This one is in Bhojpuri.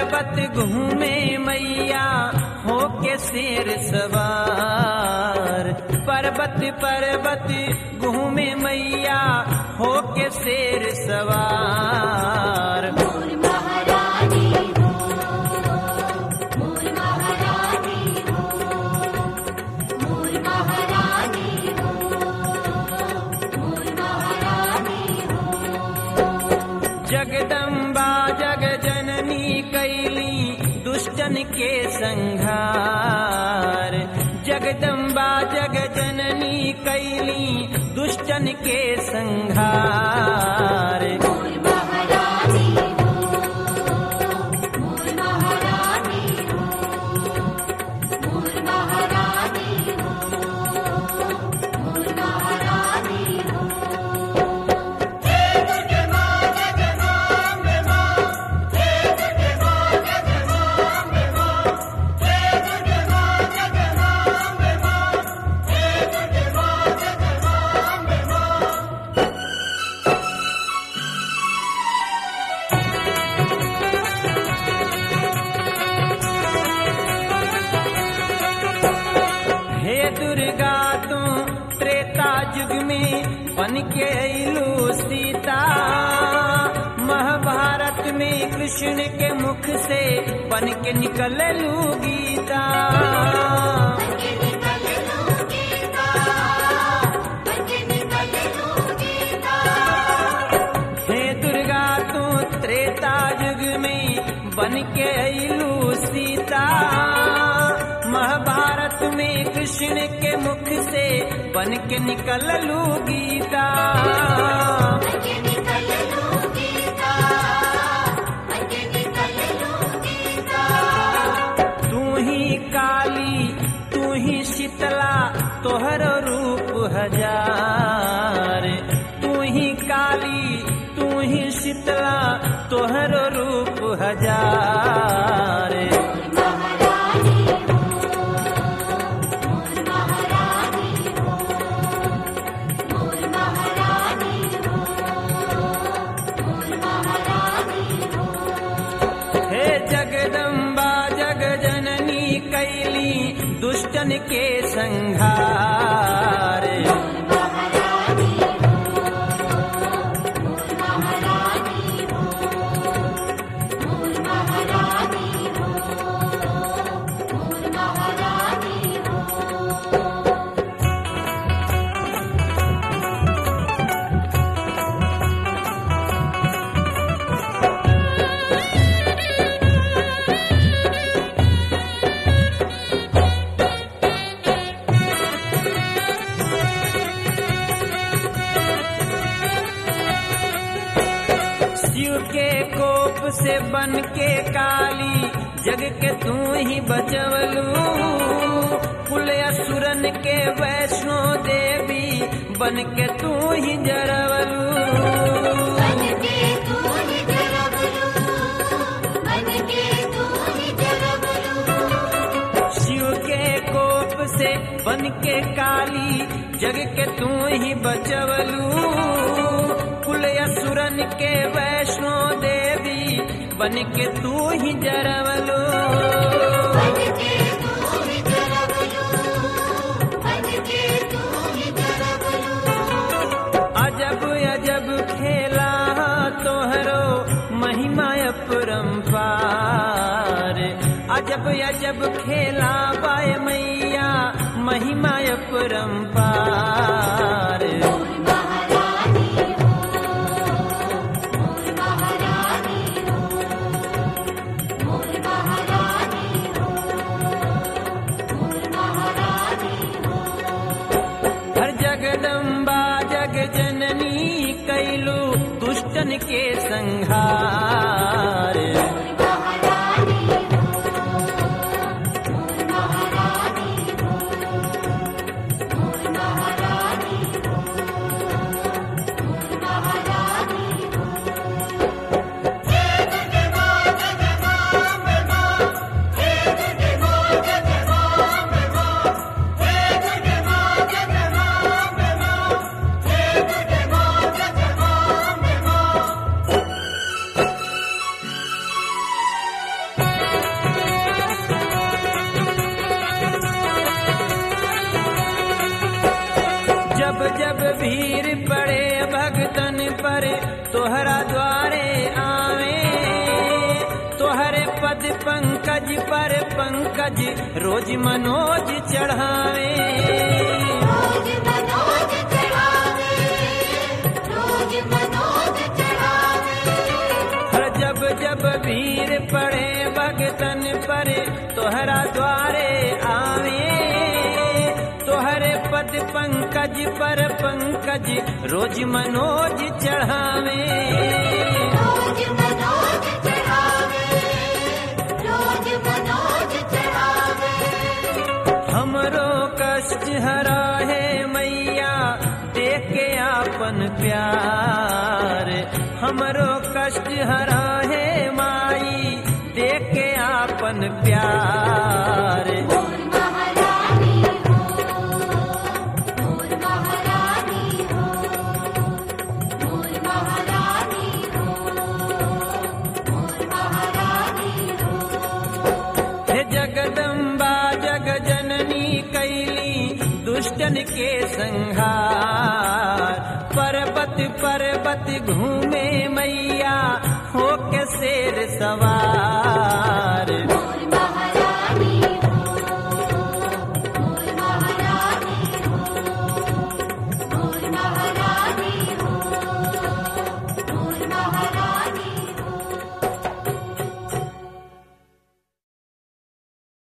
पर्वत घूमे मैया हो के शेर सवार पर्वत पर्वत घूमे मैया हो के शेर सवार मोर महारानी हो मोर महारानी हो मोर महारानी हो मोर महारानी हो जगदम्बा जग जननी कैली दुष्टन के संहार जगदम्बा जग जननी कैली दुष्टन के संहार मोर महारानी हो मोर महारानी हो मोर महारानी हो मोर महारानी हो हे दुर्गा तू त्रेता युग में बन के अइलू सीता महाभारत में कृष्ण के मुख से बन के निकल लू गीता के निकल लो गीता के निकल लो गीता हे दुर्गा तू त्रेता युग में बन के अइलू सीता महाभारत में कृष्ण के मुख से बन के निकल लू गीता के निकल लो गीता के निकल लो गीता तू ही काली तू ही शीतला तोहर रूप हजार तू ही काली तू ही शीतला तोहर रूप हजार महारानी हो मोर महारानी हो मोर महारानी हो मोर महारानी हो हे जगदम्बा जग जननी कैली दुष्टन के संहार महारानी हो मोर महारानी हो मोर महारानी हो मोर महारानी हो शिव के कोप से बन के काली जग के तू ही बचवलू कुल असुरन के वैष्णो देवी बन के तू ही जरवलू बन के तू ही जरबलू बन के तू ही जरबलू शिव के कोप से बन के काली जग के तू ही बचवलू कुल असुरन के वैष्णो देवी बन के तू ही जरवलू बन के तू ही जरबलू बन के तू ही जरबलू अजब अजब खेला तोहरो महिमा अपरंपार अजब अजब खेला बाय मैया महिमा अपरंपार महारानी हो मोर महारानी हो मोर महारानी हो मोर महारानी हो हर जगदम्बा जग जननी कैलू दुष्टन के संहार महारानी हो मोर महारानी हो मोर महारानी हो मोर महारानी हो हे जब जब भीड़ पड़े भगतन पर तोहरा द्वारे आवे तोहरे पद पंकज पर पंकज रोज मनोज चढ़ावे रोज मनोज चढ़ावे रोज मनोज चढ़ावे हर जब जब भीड़ पड़े भगतन पर तोहरा द्वारे आवे तोहरे पद पंकज पर पंकज रोज मनोज चढ़ावे रोज मनोज चढ़ावे रोज मनोज चढ़ावे हमरो कष्ट हरा है मैया देख के आपन प्यार हमरो कष्ट हरा है माई देख के आपन प्यार मोर महारानी हो मोर महारानी हो मोर महारानी हो मोर महारानी हो हे जगदम्बा जग जननी कैली दुष्टन के संहार पर्वत पर्वत घूमे मैया हो के शेर सवार